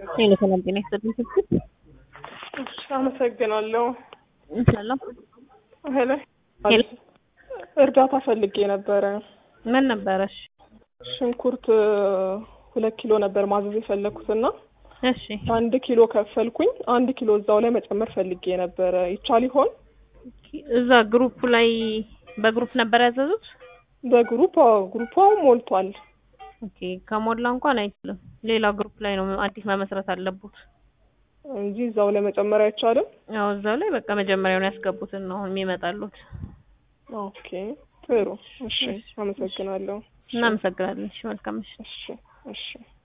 ሄሎ ሰላም ጤና ይስጥልኝ ስልክ እሺ አመሰግናለሁ። ሰላም ሄሎ ሄሎ እርዳታ ፈልጌ ነበረ። ምን ነበረሽ? ሽንኩርት ሁለት ኪሎ ነበር ማዘዝ የፈለኩትና እሺ አንድ ኪሎ ከፈልኩኝ። አንድ ኪሎ እዛው ላይ መጨመር ፈልጌ ነበረ። ይቻል ይሆን? እዛ ግሩፕ ላይ በግሩፕ ነበር ያዘዙት? በግሩፕ አዎ፣ ግሩፑ አሁን ሞልቷል። ኦኬ ከሞላ እንኳን አይችልም። ሌላ ግሩፕ ላይ ነው አዲስ መመስረት አለቡት። እንጂ እዛው ላይ መጨመር አይቻልም። ያው እዛው ላይ በቃ መጀመሪያውን ያስገቡትን ነው የሚመጣሉት። ኦኬ ጥሩ። እሺ አመሰግናለሁ። እናመሰግናለን። እሺ መልካም ምሽት። እሺ እሺ